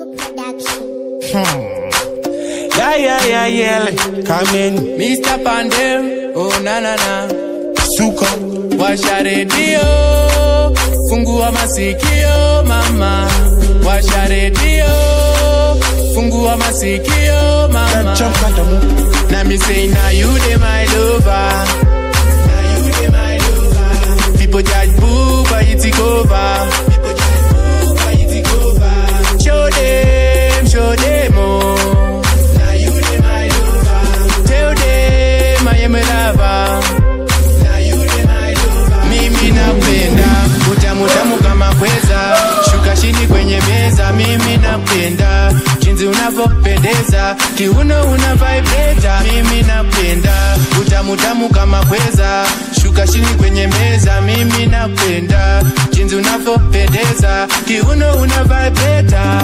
Yeah, yeah, yeah, yeah. Come in. Mr. Pandem, oh na na na, Suka. washa redio, fungua masikio mama, washa redio, fungua masikio mama. Jump kandamu. Now me say now you dey my lover, now you dey my lover. People judge boo, but it take over. People judge boo, but it take over. Show them, show them oh. Now you dey my lover. Tell them I am a lover. Now you dey my lover. Mimi napenda utamu tamu kama kweza, shuka chini kwenye meza. Mimi napenda jinsi unavyopendeza, kiuno una vibrata. Mimi napenda utamu tamu kama kweza, shuka chini kwenye meza. Mimi napenda jinsi unavyopendeza, kiuno una vibrata.